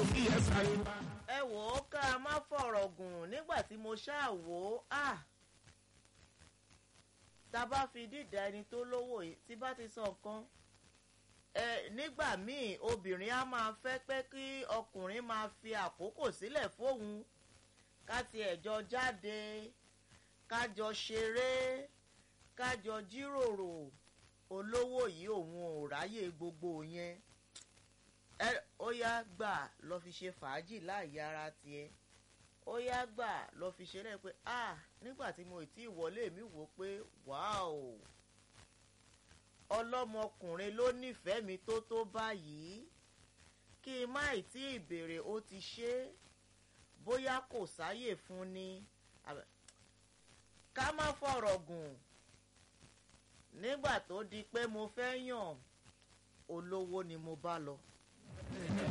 kí ẹ sáré wá. ẹ wò ó ká má fọ̀rọ̀ gùn nígbà tí mo ṣáà wò ó à tá a bá fi dídá ẹni tó lówó yìí tí bá ti sọ nǹkan ẹ nígbà míì obìnrin á máa fẹ́ pé kí ọkùnrin máa fi àkókò sílẹ̀ fóun ká tiẹ̀ jọ jáde ká jọ ṣeré ká jọ jíròrò olówó yìí òun ò ráyè gbogbo yẹn ẹ ó yá gbà lọ fi ṣe fàájì láàyè ara tiẹ̀ ó yá gbà lọ fi ṣe rẹ pé ah nígbà tí mo ti wọlé mi wò pé wáò ọlọ́mọkùnrin ló nífẹ̀ẹ́ mi tó tó báyìí kí n má tí ì béèrè ó ti ṣe é bóyá kò sáyè fún ni ká má fọ̀rọ̀ gùn nígbà tó di pé mo fẹ́ yàn olówó ni mo bá lọ.